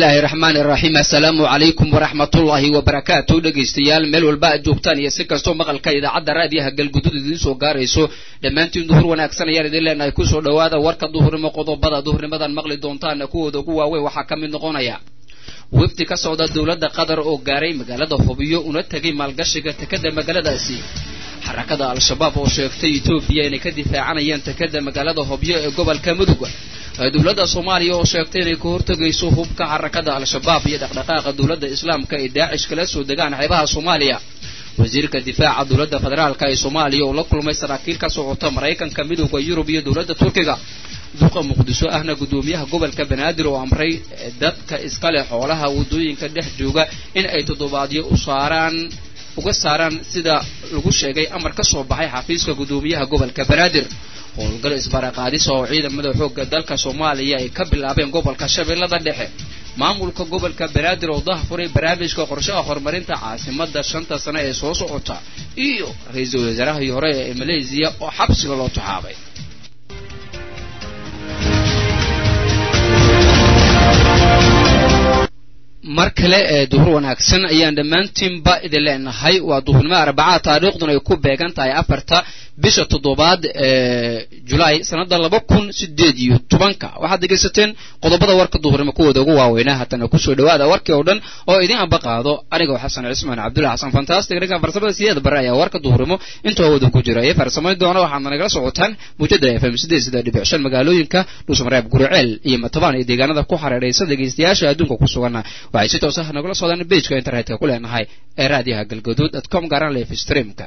bismillaahi raxmaani raxiim assalaamu calaykum waraxmatullaahi wabarakaatu dhegaystayaal meel walba aad joogtaan iyo si kastoo maqalka idaacadda raadiyaha galgudud idiin soo gaarayso dhammaantiin duhur wanaagsan ayaan idin leenahay kusoo dhowaada warka duhurnimo qodobada duhurnimadan maqli doontaana kuwooda ugu waaweyn waxaa ka mid noqonaya wefdi ka socda dowladda qatar oo gaaray magaalada hubiyo una tegay maalgashiga tekada magaaladaasi xarakada al-shabaab oo sheegtay etoobiya inay ka difaacanayaan tekada magaalada hobyo ee gobolka mudug dowladda soomaaliya oo sheegtay inay ka hortegayso hubka xarakada al-shabaab iyo dhaqdhaqaaqa dowladda islaamka ay daacish kala soo degaan xeebaha soomaaliya wasiirka difaaca dowladda federaalka ee soomaaliya oo la kulmay saraakiil ka socota maraykanka midooda yurub iyo dowladda turkiga duqa muqdisho ahna guddoomiyaha gobolka banaadir oo amray dadka iskale xoolaha waddooyinka dhex jooga in ay toddobaadyo u saaraan uga saaraan sida lagu sheegay amar ka soo baxay xafiiska guddoomiyaha gobolka banaadir howlgal isbaraqaadisa oo ciidamada xoogga dalka soomaaliya ay ka bilaabeen gobolka shabeellada dhexe maamulka gobolka banaadir oo dahfuray barnaamijka qorshaha horumarinta caasimada shanta sane ee soo socota iyo ra-iisul wasaarahii hore ee maleysiya oo xabsiga loo taxaabay mar kale ee duhur wanaagsan ayaan dhammaantiinba idin leenahay waa duhurnimo arbacaa taariikhduna ay ku beegan tahay afarta bisha toddobaad ee julaay sanada laba kun sideed iyo tobanka waxaad dhegaysateen qodobada warka duhurnimo kuwooda ugu waaweynaa haatana kusoo dhawaada warkii oo dhan oo idin amba qaado anigoo xasan cismaan cabdullahi xasan fantastic dhanka farsamada sideed bare ayaa warka duhurnimo intuu hawada ku jira ee farsamayn doona waxaadna nagala socotaan muujada f m sideed sida dhibic shan magaalooyinka dhuusmareeb guriceel iyo matabaan iyo deegaanada ku xareeraysa dhegaystayaasha adduunka ku suganna waxay si toos ah nagula socdaan bejka internetka ku leenahay ee raadiyaha galgaduud dot com gaaran life streamka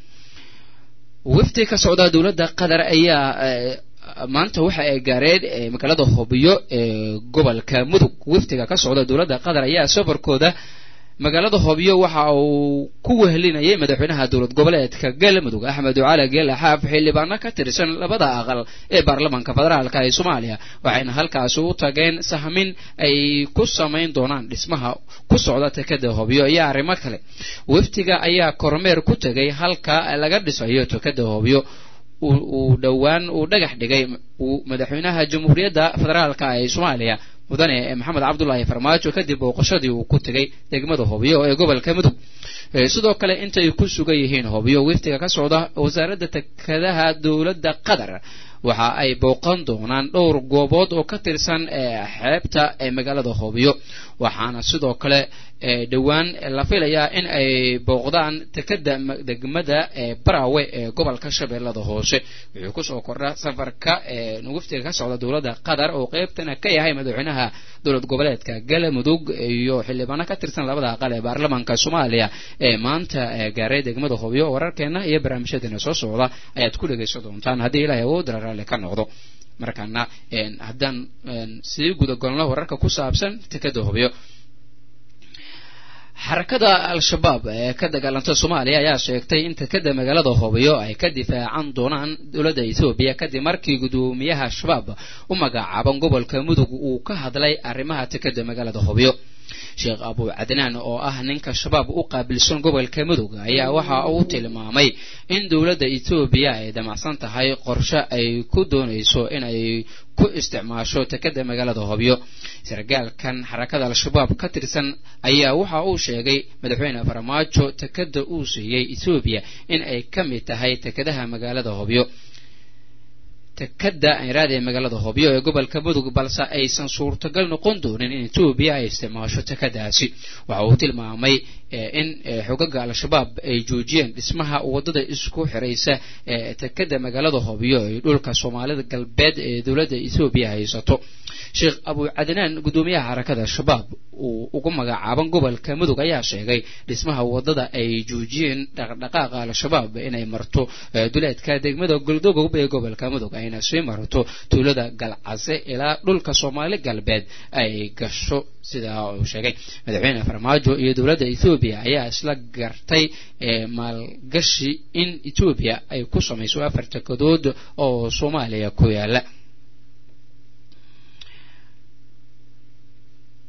wafdi ka socda dowladda qatar ayaa maanta waxa ay gaareen magaalada hobiyo ee gobolka mudug wafdiga ka socda dowladda qatar ayaa safarkooda magaalada hobyo waxa uu ku wehelinayay madaxweynaha dowlad goboleedka galmudug axmed cali geele xaaf xildhibaano ka tirsan labada aqal ee baarlamaanka federaalka ee soomaaliya waxayna halkaasi u tageen sahmin ay ku samayn doonaan dhismaha ku socda tekada hobyo iyo arrimo kale wafdiga ayaa kormeer ku tegay halka laga dhisayo tekada hobyo uu dhowaan uu dhagax dhigay madaxweynaha jamhuuriyadda federaalka ee soomaaliya mudane maxamed cabdullaahi farmaajo kadib booqashadii uu ku tegay degmada hobyo ee gobolka mudug sidoo kale intay ku sugan yihiin hobyo wiftiga ka socda wasaaradda tekadaha dowladda qatar waxa ay booqan doonaan dhowr goobood oo ka tirsan xeebta ee magaalada hobyo waxaana sidoo kale dhowaan la filayaa in ay booqdaan tekada degmada barawe ee gobolka shabeellada hoose wuxuu kusoo kordha safarka waftiga ka socda dowladda qatar oo qeybtana ka yahay madaxweynaha dowlad goboleedka galmudug iyo xildhibaano ka tirsan labada aqal ee baarlamaanka soomaaliya ee maanta gaaray degmada hobyo wararkeena iyo barnaamijyadeena soo socda ayaad ku dhegaysan doontaan haddii ilaahay awoodala raalli ka noqdo markaana haddaan sii gudagalno wararka ku saabsan tekada hobyo xarakada al-shabaab ee ka dagaalanta soomaaliya ayaa sheegtay in tekada magaalada hobyo ay ka difaacan doonaan dowladda ethoobiya kadib markii guddoomiyaha shabaab u magacaaban gobolka mudug uu ka hadlay arrimaha tekada magaalada hobyo sheekh abu cadnaan oo ah ninka shabaab u qaabilsan gobolka mudug ayaa waxa uu tilmaamay in dowladda etoobiya ay damacsan tahay qorshe ay ku doonayso inay ku isticmaasho tekada magaalada hobyo sargaalkan xarakada al-shabaab ka tirsan ayaa waxa uu sheegay madaxweyne farmaajo tekada uu siiyey etoobiya in ay ka mid tahay tekadaha magaalada hobyo tekada ayraad ee magaalada hobyo ee gobolka mudug balse aysan suurtagal noqon doonin in etoobiya ay isticmaasho tekadaasi waxa uu tilmaamay in xogaga al-shabaab ay joojiyeen dhismaha waddada isku xiraysa ee tekada magaalada hobyo ee dhulka soomaalida galbeed ee dowladda etoobiya haysato sheekh abu cadnaan guddoomiyaha xarakada shabaab uu ugu magacaaban gobolka mudug ayaa sheegay dhismaha waddada ay joojiyeen dhaqdhaqaaqa al-shabaab inay marto duleedka degmada goldogob ee gobolka mudug ayna sii marto tuulada galcase ilaa dhulka soomaali galbeed ay gasho sidaa uu sheegay madaxweyne farmaajo iyo dowladda ethoobiya ayaa isla gartay maalgashi in etoobiya ay ku samayso afar tekadood oo soomaaliya ku yaala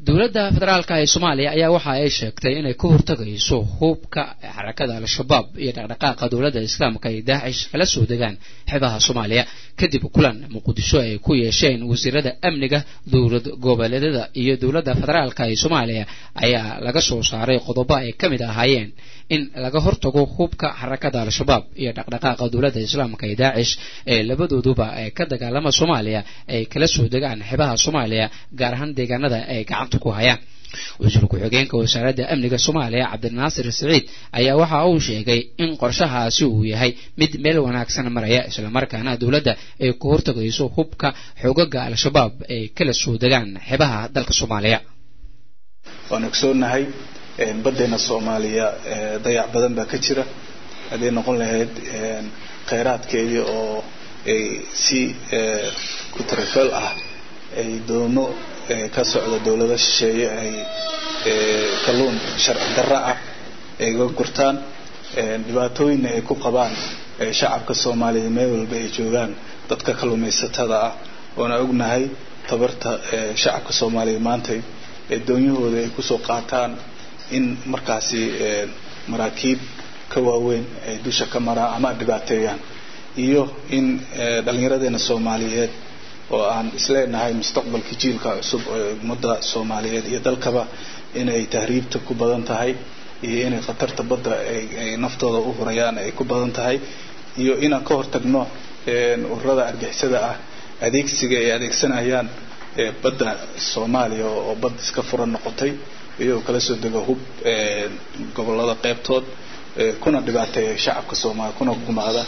dowladda federaalka ee soomaaliya ayaa waxa ay sheegtay inay ka hortagayso hubka xarakada al-shabaab iyo dhaqdhaqaaqa dowladda islaamka ay daacish kala soo degaan xeebaha soomaaliya kadib kulan muqdisho ay ku yeesheen wasiirada amniga dowlad goboleedyada iyo dowladda federaalka ee soomaaliya ayaa laga soo saaray qodobo ay ka mid ahaayeen in laga hortago hubka xarakada al-shabaab iyo dhaqdhaqaaqa dowladda islaamka ee daacish ee labadooduba ee ka dagaalama soomaaliya ay kala soo degaan xeebaha soomaaliya gaar ahaan deegaanada ay gacanta ku hayaan wasiir ku-xigeenka wasaaradda amniga soomaaliya cabdinaasir siciid ayaa waxa uu sheegay in qorshahaasi uu yahay mid meel wanaagsan maraya islamarkaana dowladda ay ku hortagayso hubka xoogaga al-shabaab ay kala soo degaan xeebaha dalka soomaaliya waan ogsoonahay baddeena soomaaliya dayac badan baa ka jira hadday noqon lahayd kheyraadkeedii oo ay si kutarafeel ah ay doomo ka socda dowlado shisheeye ay kalluun sharci darra ah ay ga gurtaan dhibaatooyinna ay ku qabaan shacabka soomaaliya meel walba ay joogaan dadka kalluumaysatada ah oona ognahay tabarta shacabka soomaaliya maantay doonyahooda ay kusoo qaataan in markaasi maraakiib ka waaweyn ay dusha ka maraan ama dhibaateeyaan iyo in dhallinyaradeena soomaaliyeed oo aan isleenahay mustaqbalka jiilka cusub ee ummadda soomaaliyeed iyo dalkaba inay tahriibta ku badan tahay iyo inay khatarta badda ay naftooda u hurayaan ay ku badan tahay iyo inaan ka hortagno ururada argixisada ah adeegsiga ay adeegsanayaan badda soomaaliya oo bad iska furan noqotay iyagoo kala soo dego hub gobolada qeybtood kuna dhibaateeya shacabka soomaaliya kuna gumaada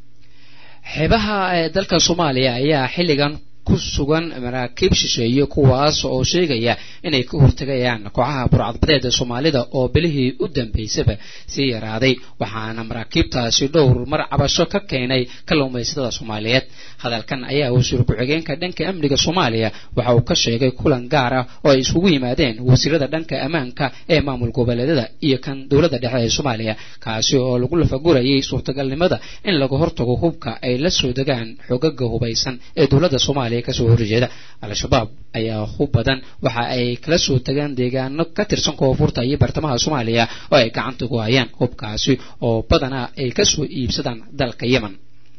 xeebaha dalka soomaaliya ayaa xilligan ku sugan maraakiib shisheeye kuwaas oo sheegaya inay ka hortegayaan kooxaha burcadbadeeda soomaalida oo bilihii u dambeysaba sii yaraaday waxaana maraakiibtaasi dhowr mar cabasho ka keenay kalluumaysatada soomaaliyeed hadalkan ayaa wasiir ku-xigeenka dhanka amniga soomaaliya waxa uu ka sheegay kulan gaar ah oo ay isugu yimaadeen wasiirada dhanka ammaanka ee maamul goboleedyada iyo kan dowladda dhexe ee soomaaliya kaasi oo lagu lafagurayay suurtagalnimada in laga hortago hubka ay la soo degaan xogaga hubaysan ee dowladda soomaaliya kasoo horjeeda al-shabaab ayaa hub badan waxa ay kala soo tagaan deegaano ka tirsan koonfurta iyo bartamaha soomaaliya oo ay gacanta ku hayaan hubkaasi oo badanaa ay kasoo iibsadaan dalka yemen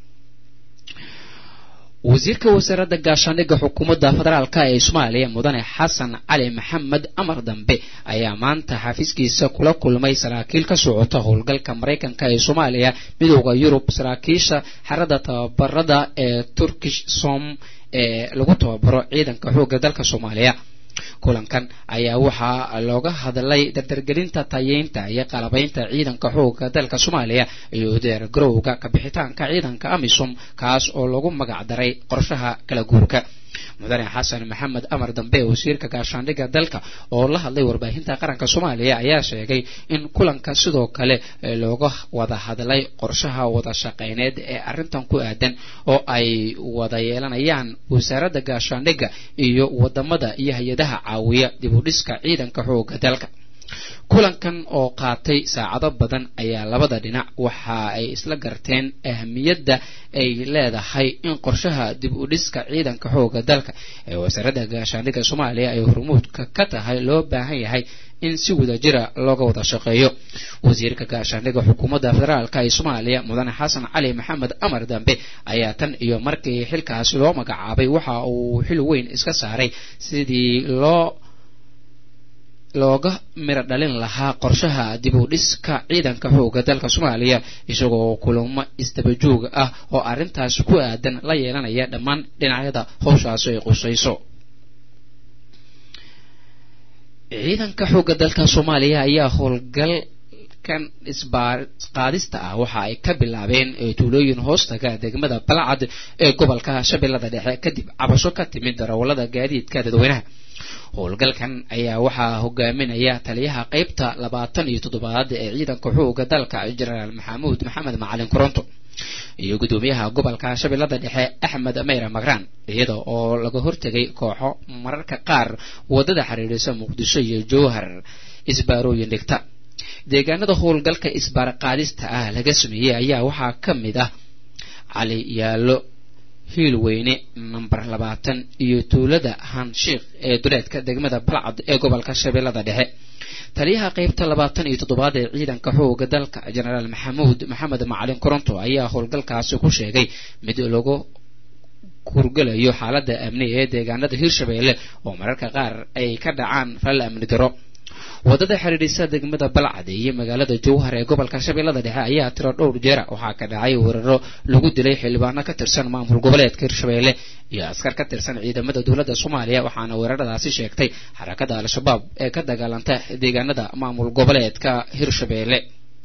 wasiirka wasaaradda gaashaandhigga xukuumadda federaalk ee soomaaliya mudane xasan cali maxamed amar dambe ayaa maanta xafiiskiisa kula kulmay saraakiil ka socota howlgalka maraykanka ee soomaaliya midooda yurub saraakiisha xerada tababarada ee turkish som ee lagu tababaro ciidanka xoogga dalka soomaaliya kulankan ayaa waxaa looga hadlay dardargelinta tayeynta iyo qalabaynta ciidanka xoogga dalka soomaaliya iyo diyaargarowga kabixitaanka ciidanka amisom kaas oo lagu magac daray qorshaha kala guurka mudane xasan maxamed amar dambe wasiirka gaashaandhigga dalka oo la hadlay warbaahinta qaranka soomaaliya ayaa sheegay in kulanka sidoo kale looga wada hadlay qorshaha wada shaqeyneed ee arrintan ku aadan oo ay wada yeelanayaan wasaaradda gaashaandhigga iyo wadamada iyo hay-adaha caawiya dib u dhiska ciidanka xoogga dalka kulankan oo qaatay saacado badan ayaa labada dhinac waxa ay isla garteen ahamiyadda ay leedahay in qorshaha dib u dhiska ciidanka xoogga dalka ee wasaaradda gaashaandhigga soomaaliya ay hormuudka ka tahay loo baahan yahay in si wadajira looga wada shaqeeyo wasiirka gaashaandhigga xukuumadda federaalk ee soomaaliya mudane xasan cali maxamed amar dambe ayaa tan iyo markii xilkaasi loo magacaabay waxa uu xil weyn iska saaray sidii loo looga miro dhalin lahaa qorshaha dib u dhiska ciidanka xoogga dalka soomaaliya isagoo kulamo isdabajooga ah oo arrintaasi ku aadan la yeelanaya dhammaan dhinacyada howshaasi ay qusayso ciidanka xoogga dalka soomaaliya ayaa howlgal kan isbaaqaadista ah waxa ay ka bilaabeen tuulooyin hoostaga degmada balcad ee gobolka shabeellada dhexe kadib cabasho ka timid darawallada gaadiidka dadweynaha howlgalkan ayaa waxaa hogaaminaya taliyaha qeybta labaatan iyo toddobaad ee ciidanka xoogga dalka jenaraal maxamuud maxamed macalin koronto iyo guddoomiyaha gobolka shabeellada dhexe axmed meyra magraan iyada oo laga hortegay kooxo mararka qaar waddada xiriirisa muqdisho iyo jowhar isbaarooyin dhigta deegaanada howlgalka isbaarqaadista ah laga sameeyey ayaa waxaa ka mid ah cali yaalo hiilweyne namber labaatan iyo tuulada hanshiikh ee duleedka degmada balcad ee gobolka shabeellada dhexe taliyaha qaybta labaatan iyo toddobaad ee ciidanka xooga dalka jenaraal maxamuud maxamed macalin koronto ayaa howlgalkaasi ku sheegay mid lagu kurgalayo xaaladda amni ee deegaanada hirshabeelle oo mararka qaar ay ka dhacaan fal amni daro wadada xidhiidhisa degmada balcad iyo magaalada jowhar ee gobolka shabeellada dhexe ayaa tiro dhowr jeera waxaa ka dhacay weeraro lagu dilay xildhibaano ka tirsan maamul goboleedka hirshabeelle iyo askar ka tirsan ciidamada dowladda soomaaliya waxaana weeraradaasi sheegtay xarakada al-shabaab ee ka dagaalanta deegaanada maamul goboleedka hirshabeelle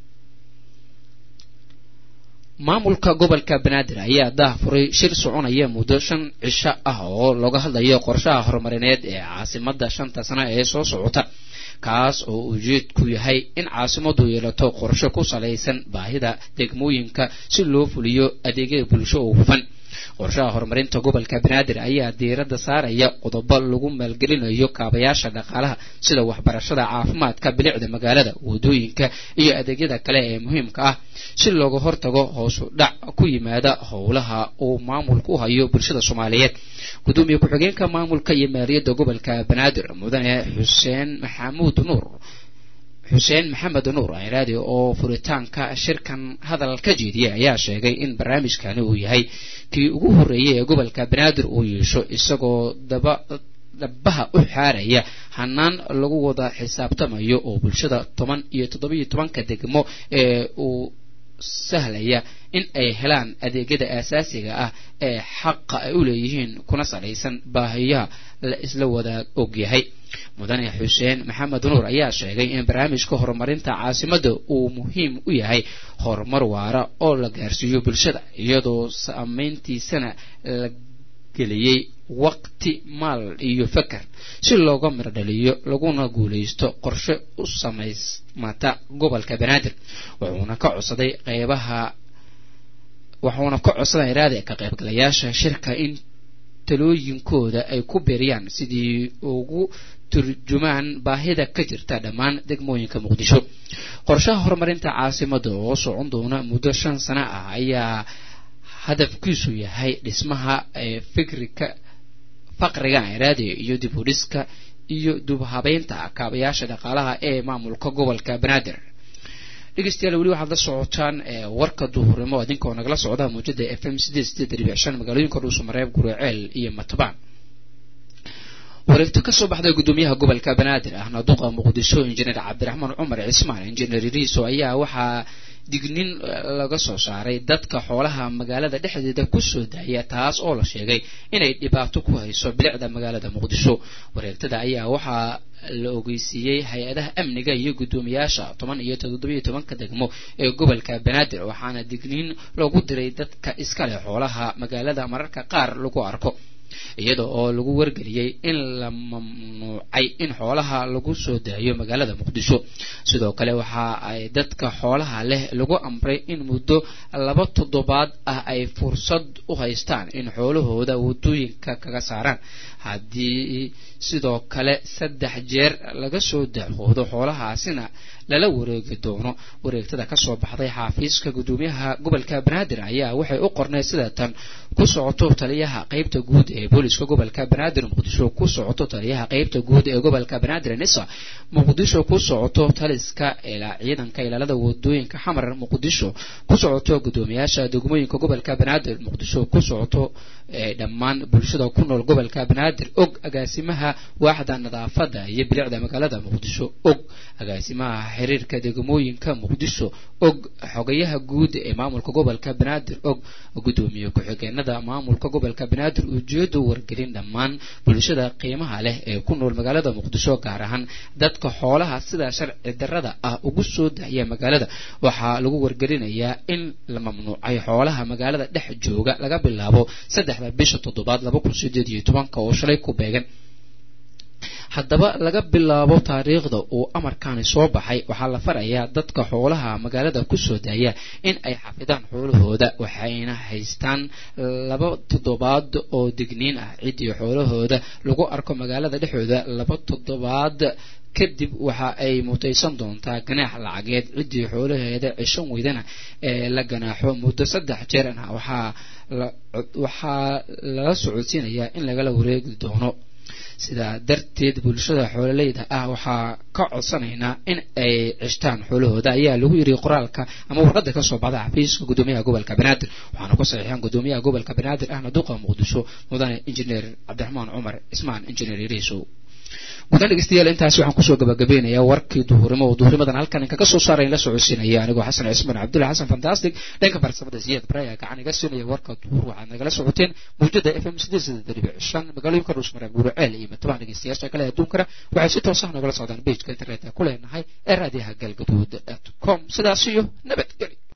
maamulka gobolka banaadir ayaa daahfuray shir soconaya muddo shan cisho ah oo looga hadlayo qorshaha horumarineed ee caasimada shanta sano ee soo socota kaas oo ujeedku yahay in caasimadu yeelato qorshe ku salaysan baahida degmooyinka si loo fuliyo adeegyada bulsho oo hufan qorshaha horumarinta gobolka banaadir ayaa diiradda saaraya qodobo lagu maalgelinayo kaabayaasha dhaqaalaha sida waxbarashada caafimaadka bilicda magaalada wadooyinka iyo adeegyada kale ee muhiimka ah si looga hortago hoosu dhac ku yimaada howlaha uu maamulku u hayo bulshada soomaaliyeed gudoomiye ku-xigeenka maamulka iyo maaliyadda gobolka banaadir mudane xuseen maxamuud nuur xuseen maxamed nuur ayraadi oo furitaanka shirkan hadal ka jeediyay ayaa sheegay in barnaamijkani uu yahay kii ugu horreeyay ee gobolka banaadir uu yeesho isagoo daba dhabaha u xaaraya hanaan lagu wada xisaabtamayo oo bulshada toban iyo toddobiyo tobanka degmo ee uu sahlaya in ay helaan adeegyada aasaasiga ah ee xaqa ay u leeyihiin kuna salaysan baahiyaha la isla wadaag ogyahay mudane xuseen maxamed nuur ayaa sheegay in barnaamijka horumarinta caasimadda uu muhiim u yahay horumar waara oo la gaarsiiyo bulshada iyadoo saameyntiisana la geliyey waqti maal iyo fakar si looga mirdhaliyo laguna guulaysto qorshe u samaysmata gobolka banaadir wuxuuna ka codsaday qeybaha wuxuuna ka codsaday iraade ka qaybgalayaasha shirka in talooyinkooda ay ku beeriyaan sidii ugu turjumaan baahida ka jirta dhammaan degmooyinka muqdisho qorshaha horumarinta caasimada oo socon doona muddo shan sano ah ayaa hadafkiisu yahay dhismaha fikrika faqriga iraade iyo dib u dhiska iyo dubhabeynta kaabayaasha dhaqaalaha ee maamulka gobolka banaadir dhegeystayaal weli waxaad la socotaan warka duhurnimo idinkoo nagala socda muujada f m sideed sideed dhibic shan magaalooyinka dhuusamareeb guriceel iyo matbaan wareegto kasoo baxday gudoomiyaha gobolka banaadir ahna duqa muqdisho injineer cabdiraxmaan cumar cismaan injineer riiso ayaa waxaa dignin laga soo saaray dadka xoolaha magaalada dhexdeeda kusoo daaya taas oo la sheegay inay dhibaato ku hayso bilicda magaalada muqdisho wareegtada ayaa waxaa la ogeysiiyey hay-adaha amniga iyo guddoomiyaasha toban iyo toddobiyo tobanka degmo ee gobolka banaadir waxaana digniin loogu diray dadka iskale xoolaha magaalada mararka qaar lagu arko iyada oo lagu wargeliyey in la mamnuucay in xoolaha lagu soo daayo magaalada muqdisho sidoo kale waxa ay dadka xoolaha leh lagu amray in muddo laba toddobaad ah ay fursad u haystaan in xoolahooda wadooyinka kaga saaraan haddii sidoo kale saddex jeer laga soo daahoodo xoolahaasina lala wareegi doono wareegtada kasoo baxday xaafiiska gudoomiyaha gobolka banaadir ayaa waxay u qornay sida tan ku socoto taliyaha qeybta guud ee booliska gobolka banaadir muqdisho ku socoto taliyaha qeybta guud ee gobolka banaadir nisa muqdisho ku socoto taliska ciidanka ilaalada wadooyinka xamar muqdisho ku socoto gudoomiyaasha degmooyinka gobolka banaadir muqdisho ku socoto dhammaan bulshada ku nool gobolka banaadir og agaasimaha waaxda nadaafada iyo bilicda magaalada muqdisho og agaasimaha xiriirka degmooyinka muqdisho og xogayaha guud ee maamulka gobolka banaadir og gudoomiye ku-xigeenada maamulka gobolka banaadir ujeedo wargelin dhammaan bulshada qiimaha leh ee ku nool magaalada muqdisho gaar ahaan dadka xoolaha sida sharci darada ah ugu soo dahya magaalada waxaa lagu wargelinayaa in la mamnuucay xoolaha magaalada dhex jooga laga bilaabo saddexda bisha toddobaad laba kun sideed iyo tobanka oo shalay ku beegan haddaba laga bilaabo taariikhda uu amarkani soo baxay waxaa la farayaa dadka xoolaha magaalada kusoo daaya in ay xafidaan xoolahooda waxayna haystaan laba toddobaad oo digniin ah ciddii xoolahooda lagu arko magaalada dhexdooda laba toddobaad kadib waxa ay mutaysan doontaa ganaax lacageed ciddii xoolaheeda cishan weydana ee la ganaaxo muddo saddex jeerna waxaa waxaa lala socodsiinayaa in lagala wareegi doono sidaa darteed bulshada xoololeyda ah waxaa ka codsanaynaa in ay cishtaan xoolahooda ayaa lagu yiri qoraalka ama warqada kasoo baxda xafiiska gudoomiyaha gobolka banaadir waxaana ku saxiixan gudoomiyaha gobolka banaadir ahna duqa muqdisho mudane injineer cabdiraxmaan cumar ismaan injineer iriisow gudahaan dhegeystayaal intaasi waxaan kusoo gabagabeynayaa warkii duhurnimo oo duhurnimadan halkan inkaga soo saarayn la socodsiinaya anigoo xasan cismaan cabdulla xasan fantastic dhanka farsamada siyaad baraya gacan iga siinaya warka duhur waxaad nagala socoteen mawjada f m sideed saddex dhibic shan magaalooyinka dhuusmare buuraceel iyo matabaha dhegeystayaasha kale adduunkana waxay si toos ah nagala socdaan pageka internetka ku leenahay ee raadiyaha galgaduud com sidaas iyo nabadgelyo